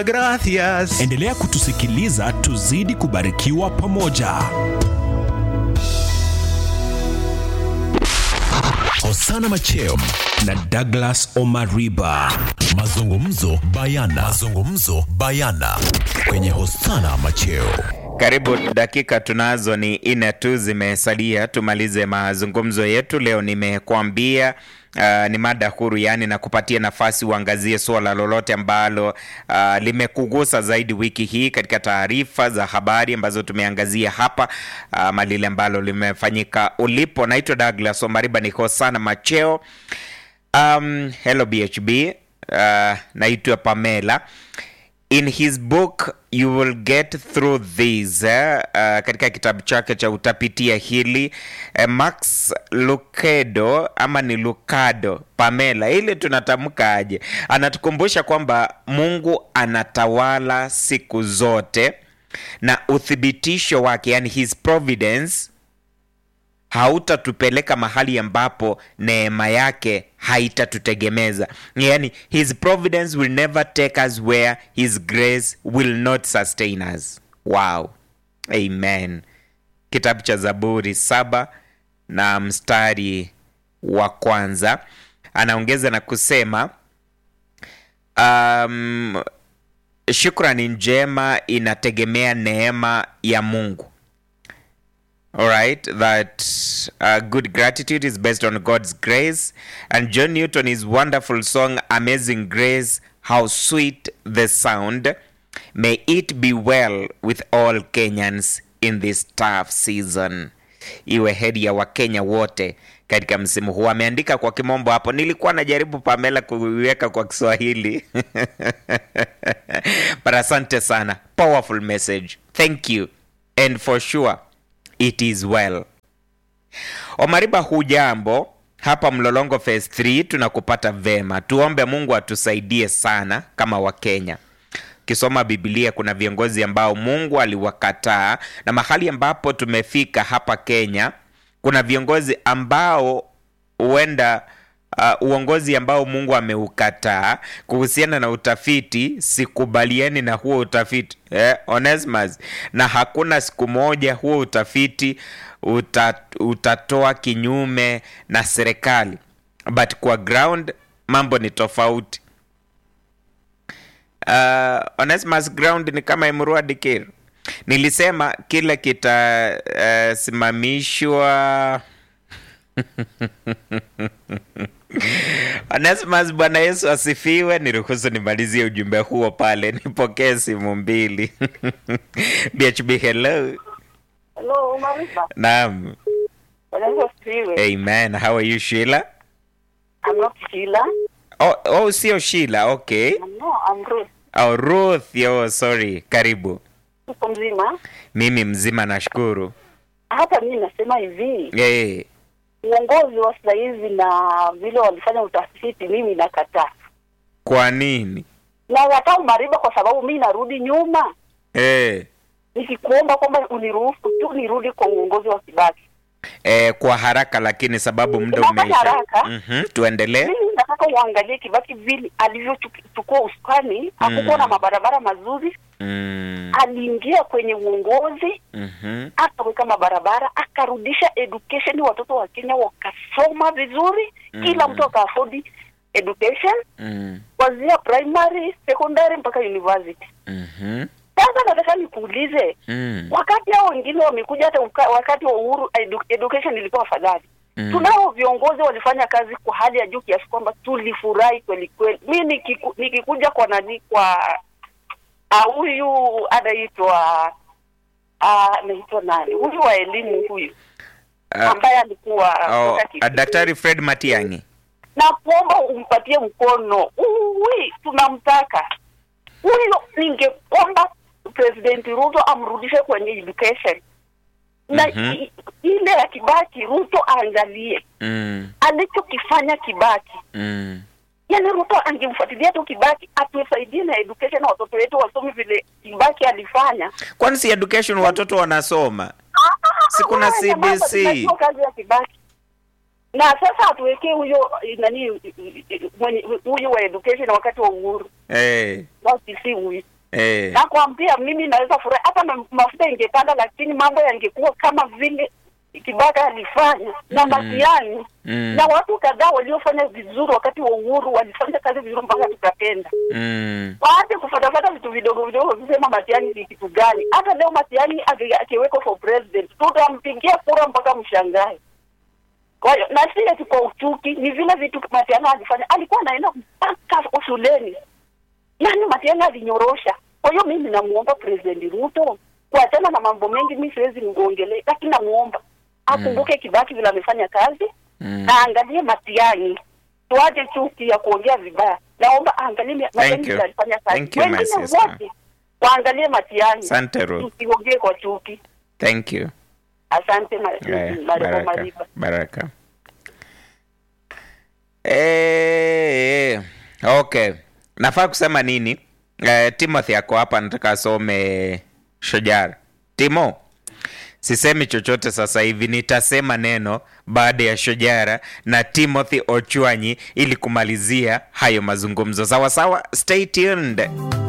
Gracias. Endelea kutusikiliza tuzidi kubarikiwa pamoja. Hosana Macheo na Douglas Omariba. Mazungumzo bayana. Mazungumzo bayana kwenye Hosana Macheo. Karibu dakika tunazo ni nne tu zimesalia tumalize mazungumzo yetu leo. Nimekuambia uh, ni mada huru, yaani na kupatia nafasi uangazie suala lolote ambalo uh, limekugusa zaidi wiki hii katika taarifa za habari ambazo tumeangazia hapa ama lile ambalo limefanyika ulipo. Naitwa Douglas Omariba, niko sana macheo. Um, hello BHB. Uh, naitwa Pamela in his book you will get through this eh? uh, katika kitabu chake cha utapitia hili eh, Max Lucado ama ni Lucado Pamela, ili tunatamka aje, anatukumbusha kwamba Mungu anatawala siku zote na uthibitisho wake, yani his providence hautatupeleka mahali ambapo neema yake haitatutegemeza yani his providence will never take us where his grace will not sustain us wow amen kitabu cha zaburi saba na mstari wa kwanza anaongeza na kusema um, shukrani njema inategemea neema ya mungu All right, that uh, good gratitude is based on God's grace. And John Newton, his wonderful song, Amazing Grace, How Sweet the Sound. May it be well with all Kenyans in this tough season. Iwe heri ya Wakenya wote katika msimu huu. Ameandika kwa kimombo hapo, nilikuwa najaribu Pamela kuiweka kwa Kiswahili but asante sana, powerful message. Thank you and for sure it is well. Omariba, hujambo? Hapa Mlolongo phase 3 tunakupata vema. Tuombe Mungu atusaidie sana kama Wakenya. Ukisoma Biblia kuna viongozi ambao Mungu aliwakataa, na mahali ambapo tumefika hapa Kenya kuna viongozi ambao huenda uh, uongozi ambao Mungu ameukataa. Kuhusiana na utafiti, sikubaliani na huo utafiti eh, Onesmus, na hakuna siku moja huo utafiti uta, utatoa kinyume na serikali, but kwa ground mambo ni tofauti. Uh, Onesmus, ground ni kama Emurua Dikir. Nilisema kile kitasimamishwa Onesimus, Bwana Yesu asifiwe. Niruhusu nimalizie ujumbe huo pale, nipokee simu mbili. BHB, hello. Hello, Mariba. Naam, Bwana Yesu asifiwe. amen. How are you Sheila? I'm not Sheila. Oh, oh sio Sheila, okay. No, I'm Ruth. Oh, Ruth, yo, sorry. Karibu. Uko mzima? Mimi mzima, nashukuru. Hata mimi nasema hivi, Hey, uongozi wa sasa hivi na vile walifanya utafiti, mimi nakataa. kwa nini? Nakataa Mariba kwa sababu mimi narudi nyuma, Hey. nikikuomba kwamba uniruhusu tu nirudi kwa uongozi wa Kibaki. Eh, kwa haraka lakini sababu muda Unataka umeisha. haraka? Mhm, tuendelee. Mimi nataka uangalie Kibaki vile alivyochukua usukani, hakukuwa na mabarabara mazuri. Mm, Aliingia kwenye uongozi mhm, akaweka mabarabara, akarudisha education, watoto wa Kenya wakasoma vizuri, kila mtu akaafodi education mm, kuanzia primary, secondary mpaka university. mhm, Sasa nataka nikuulize, mm, wakati hao wengine wamekuja, hata uka- wakati wa Uhuru edu, education ilikuwa afadhali. mm. Tunao viongozi walifanya kazi kwa hali ya juu kiasi kwamba tulifurahi kweli kweli. Mi nikiku, nikikuja kwa nani kwa ah, huyu anaitwa ah, anaitwa nani huyu wa elimu huyu Ah, ambaye alikuwa oh, kutoka ah, Kisii. Daktari Fred Matiang'i. na kuomba umpatie mkono uwi, tunamtaka huyo. Ningeomba President Ruto amrudishe kwenye education na Mhm. i- ile ya Kibaki, Ruto aangalie Mm, alichokifanya Kibaki. mm. Yani Ruto angemfuatilia tu Kibaki atusaidie na education, watoto wetu wasome vile Kibaki alifanya. Kwani si education watoto wanasoma? Si kuna Haya mambo CBC. tunajua kazi ya Kibaki na sasa atuwekee huyo eh, nani eh, mwenye huyu wa education wakati wa uhuru Eh, basi si huyu eh. nakwambia mimi naweza furahi hata ma- mafuta ingepanda lakini mambo yangekuwa kama vile kibaka alifanya na matiani Mm. na watu kadhaa waliofanya vizuri wakati wa uhuru walifanya kazi vizuri mpaka tukapenda Mm. waache kufatafata vitu vidogo vidogo visema Matiani ni kitu gani. Hata leo Matiani aki- akiwekwa for president, tutampigia kura mpaka mshangae. Kwa hiyo na si eti kwa uchuki, ni vile vitu Matiani alifanya, alikuwa anaenda mpaka shuleni, yaani Matiani alinyorosha. Kwa hiyo mimi namuomba President Ruto kuachana na mambo mengi, mi siwezi niongelee, lakini namuomba akumbuke Kibaki vile amefanya kazi Mm. na aangalie Matiani, tuache chuki ya kuongea vibaya. Naomba aangalie Matiani you. vile alifanya kazi, Thank you, my wengine sister. wote waangalie Matiani, Asante Ruth. tusiongee kwa chuki. Thank you. Asante ma- Haya, Mariko baraka, Mariba. baraka. Eh, okay. Nafaa kusema nini? Eh, Timothy ako hapa nataka asome Shojara. Timo, sisemi chochote sasa hivi, nitasema neno baada ya Shojara na Timothy Ochwanyi ili kumalizia hayo mazungumzo. Sawa sawa, stay tuned.